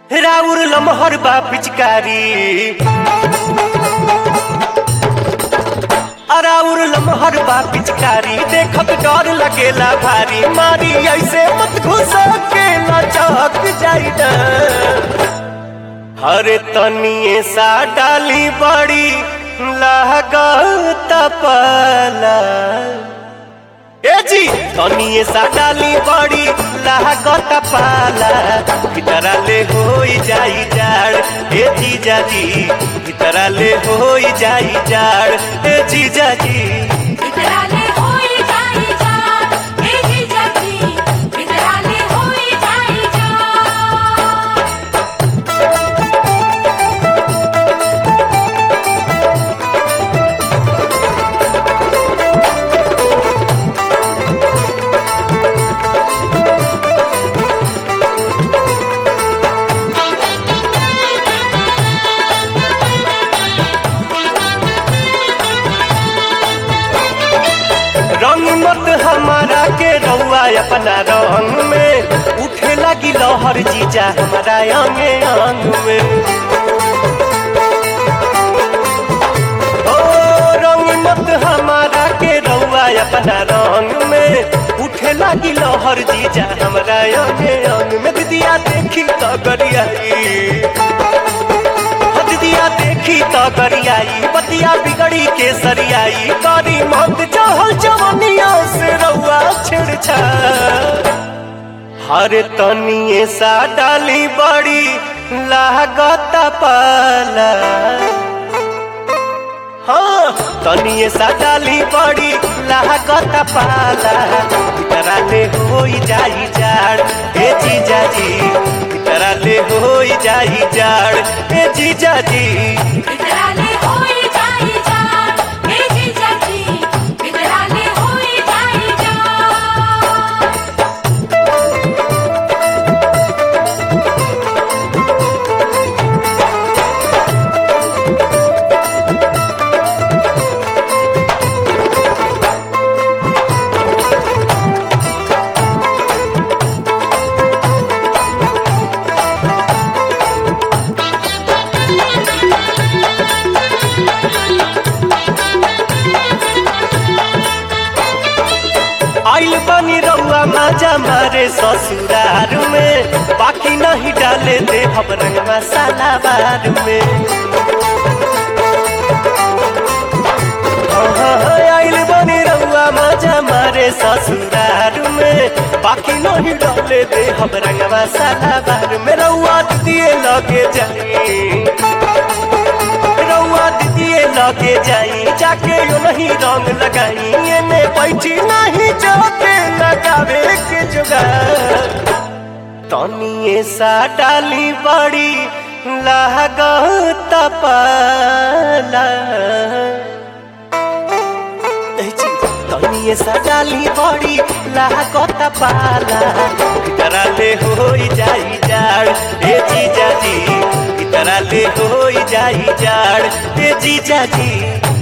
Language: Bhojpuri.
राउर लमहर बा पिचकारी अराउर लमहर बा पिचकारी देखत डर लगेला भारी मारी ऐसे मत घुस के लचक जाई ना हरे तनिए सा डाली बड़ी लागत पाला ए जी तनिए सा डाली बड़ी लागत पाला भीतरा ले होई जाई जाड़ ए जीजा जी भीतरा ले होई जाई जाड़ ए जीजा जी विकराले होई जाई जा हे जीजाजी विकराले होई जाई जा रंग मत हमारा के रउआ अपना रंग में उठे लगी लहर जीजा हमारा अंगे अंग में ओ रंग मत हमारा के रउआ अपना रंग में उठे लगी लहर जीजा हमारा अंगे अंग में दीदिया देखी तो गरियाई दिया देखी तो गरियाई बतिया बिगड़ी के सरियाई करी मत चहल जवनिया से रउआ छिड़छा हर तनिए सा डाली बड़ी लागत पाला हाँ तनिए सा डाली बड़ी लागत पाला भीतरा ले होई जाई जाड़ ए जीजा जी भीतरा ले होई जाई जाड़ ए जीजा जी विकराले होई जाई जा हे जीजाजी विकराले होई जाई जा आइल बनी रउआ माजा मारे ससुरार में बाकी नहीं डाले दे हम रंग मसाला बार में हाँ, आइल बनी रउआ माजा मारे ससुरार में बाकी नहीं डाले दे हम रंग मसाला बार में रउआ दिए लगे जाई रउआ दीदिए लगे जाई जाके यो नहीं रंग लगाई एने बैठी नहीं जाते लगावे के जुगाड़ तनिए सा डाली बड़ी लागत पाला ए जी, तनिए सा डाली बड़ी लागत पाला भीतरा ले होई जाई जाड़ ए जीजा जी भीतरा ले होई जाई जाड़ ए जीजा जी